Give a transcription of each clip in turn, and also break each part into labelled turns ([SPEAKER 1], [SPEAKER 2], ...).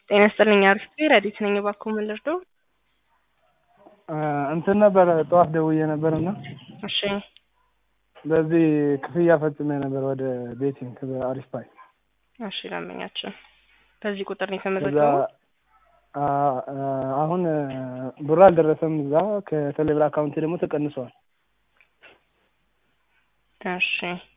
[SPEAKER 1] ጤና ይስጥልኝ አሪፍ ረዲት ነኝ። እባክዎ ምን ልርዳው?
[SPEAKER 2] እንትን ነበር ጠዋት ደውዬ ነበር እና
[SPEAKER 1] እሺ
[SPEAKER 2] በዚህ ክፍያ ፈጽሜ ነበር ወደ ቤቲንግ አሪፍ ፓይ
[SPEAKER 1] እሺ ለምኛችን በዚህ ቁጥር ነው
[SPEAKER 2] እዛ
[SPEAKER 1] የተመዘገበው።
[SPEAKER 2] አ- አ- አሁን ብሩ አልደረሰም። እዛ ከቴሌብር አካውንት ደግሞ ተቀንሰዋል።
[SPEAKER 1] እሺ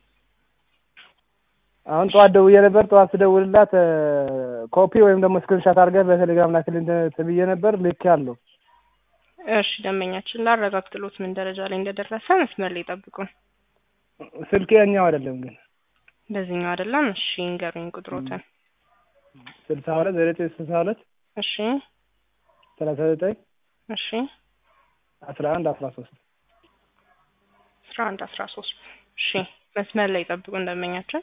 [SPEAKER 2] አሁን ጠዋት ደውዬ ነበር። ጠዋት ስደውልላት ኮፒ ወይም ደግሞ ስክሪንሻት አድርገህ በቴሌግራም ላክልኝ ተብዬ ነበር። ልክ ያለው
[SPEAKER 1] እሺ ደንበኛችን ላረጋግጥሎት ምን ደረጃ ላይ እንደደረሰ መስመር ላይ ጠብቁን።
[SPEAKER 2] ስልኬ ያኛው አይደለም ግን
[SPEAKER 1] በዚህኛው አይደለም። እሺ እንገሩኝ ቁጥሮትን።
[SPEAKER 2] ስልሳ ሁለት ዘጠኝ ስልሳ ሁለት
[SPEAKER 1] እሺ
[SPEAKER 2] ሰላሳ ዘጠኝ
[SPEAKER 1] እሺ
[SPEAKER 2] አስራ አንድ አስራ ሶስት
[SPEAKER 1] አስራ አንድ አስራ ሶስት እሺ መስመር ላይ ጠብቁን ደንበኛችን።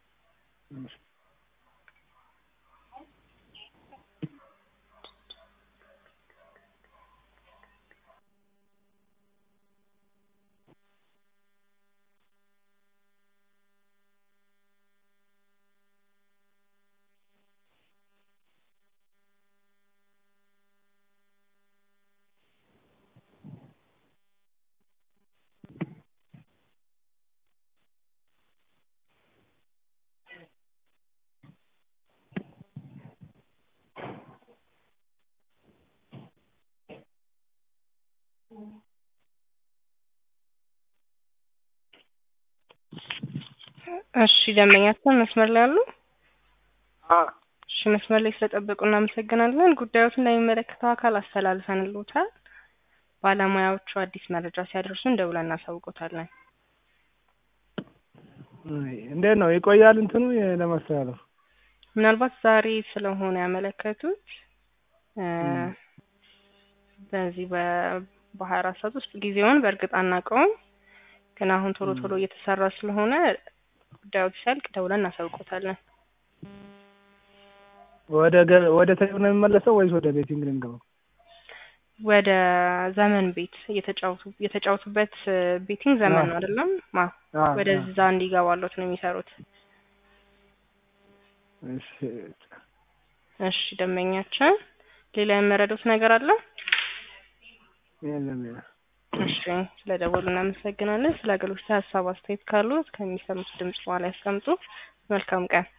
[SPEAKER 1] እሺ ደንበኛችን መስመር ላይ አሉ? እሺ መስመር ላይ ስለጠበቁ እናመሰግናለን። ጉዳዮትን ለሚመለከተው አካል አስተላልፈንልዎታል። ባለሙያዎቹ አዲስ መረጃ ሲያደርሱን ደውለን እናሳውቆታለን።
[SPEAKER 2] እንዴት ነው ይቆያል? እንትኑ ለማስተላለፍ
[SPEAKER 1] ምናልባት ዛሬ ስለሆነ ያመለከቱት እ በዚህ በ- በሀያ አራት ሰዓት ውስጥ ጊዜውን በእርግጥ አናውቀውም፣ ግን አሁን ቶሎ ቶሎ እየተሰራ ስለሆነ ጉዳዩ ሲያልቅ ደውለን እናሳውቆታለን።
[SPEAKER 2] ወደ ገ- ወደ ቴሌብር ነው የሚመለሰው ወይስ ወደ ቤቲንግ ነው የሚገባው?
[SPEAKER 1] ወደ ዘመን ቤት እየተጫወቱ የተጫወቱበት ቤቲንግ ዘመን ነው አይደለም? ማ
[SPEAKER 2] አ-
[SPEAKER 1] ወደዛ እንዲገባሎት ነው የሚሰሩት።
[SPEAKER 2] እሺ
[SPEAKER 1] እሺ ደንበኛችን ሌላ የመረዱት ነገር አለ?
[SPEAKER 2] የለም የለም።
[SPEAKER 1] እሺ ስለ ደወሉ እናመሰግናለን። ስለ አገልግሎት ሀሳብ አስተያየት ካሉት ከሚሰሙት ድምጽ በኋላ ያስቀምጡ። መልካም ቀን።